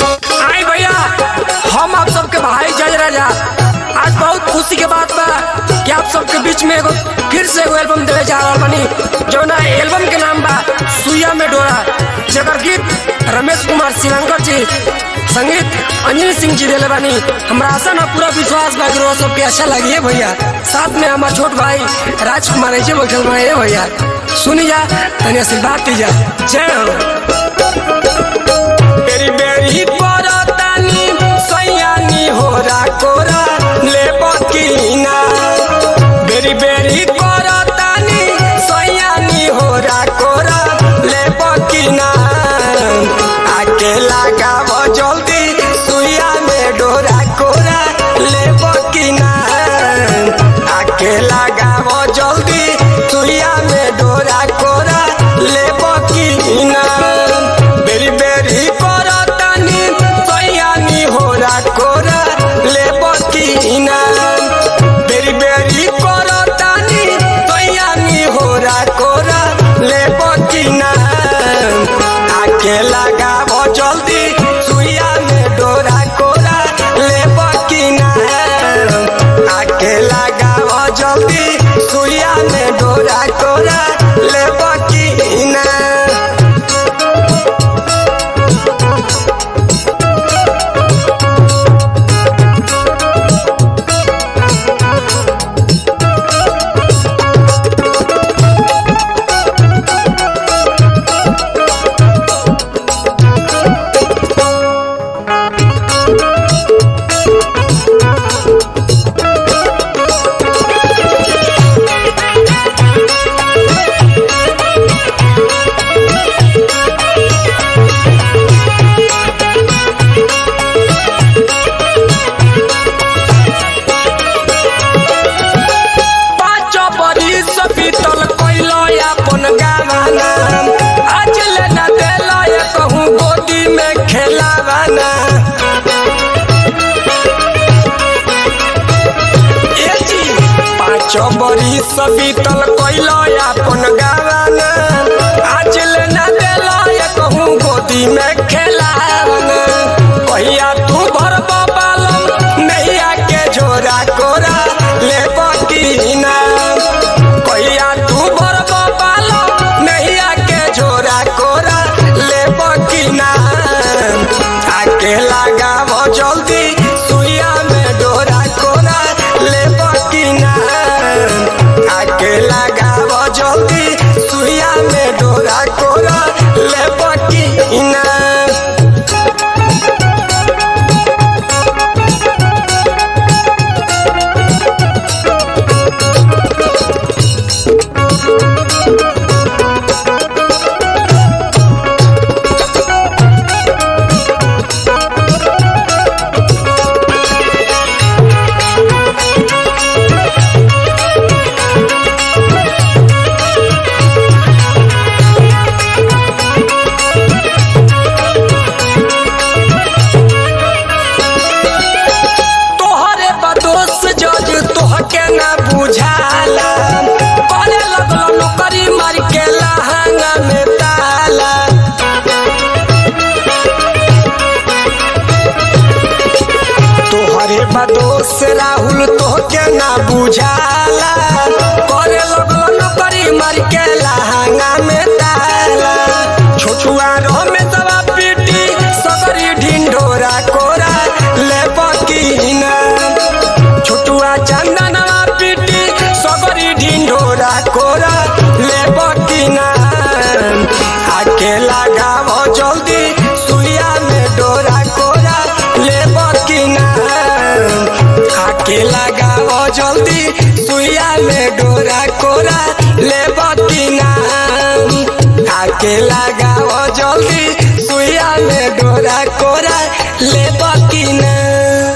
आई भैया हम आप सबके भाई जज राजा आज बहुत खुशी के बात बा कि आप सबके बीच में एगो फिर से एगो एल्बम देवे जा रहल बानी जौना एल्बम के नाम बा सुइया में डोरा जेकर गीत रमेश कुमार श्रीलंकर जी संगीत अंजलि सिंह जी देले बानी हमरा आशा ना पूरा विश्वास बा कि रोज सबके अच्छा लगी है भैया साथ में हमार छोट भाई राजकुमार जी बैठल बा ए भैया सुनी जा तनी आशीर्वाद दीजा जय हो बेरी बेरी परतानी सैयानी होरा कोरा ले बकीना बेरी बेरी परतानी सैयानी होरा कोरा ले बकीना आके लगाव जल्दी सुइया में डोरा कोरा ले बकीना आके लगाव जल्दी सुइया में डोरा कोरा ले बकीना बेरी बेरी करतानी सैयानी होरा कोरा ले बकीना बेरी बेरी करतानी सैयानी होरा कोरा ले बकीना आके लगाव जल्दी सुइया में डोरा कोरा ले बकीना आके लगाव जल्दी सुइया में डोरा कोरा ले बकीना पाँच बरिस बीतल कैलो अपन गावाना आज ले न देलो ये कहूँ गोदी में खेलावाना ए जी पाँच बरिस बीतल कैलो अपन गावाना आज ले न देलो ये कहूँ गोदी में खेलावाना कहिया तू भर बालम नैया के झोरा कोरा ले बकीना कहिया तू भर बालम नैया के झोरा कोरा ले बकीना आके लगाव जल्दी सुइया में डोरा कोरा ले बकीना आके लगाव जल्दी सुइया में डोरा कोरा ले बकीना तोहरे बदोस जज तोहके ना बुझाला करे लगलो नौकरी मार के लहंगा में ताला तोहरे बदोस राहुल तोहके ना बुझाला करे लगलो नौकरी मार के लहंगा में ताला छोछुआ रो में दवा पीटी सगरी ढिंढोरा कोरा ले बकीना छोटुआ चंदनवा पीटी सगरी ढिंढोरा कोरा ले बकीना आके लगाव जल्दी सुइया में डोरा कोरा ले बकीना आके लगाव जल्दी सुइया में डोरा कोरा ले बकीना आके लगाव जल्दी सुइया में डोरा कोरा ले बकीना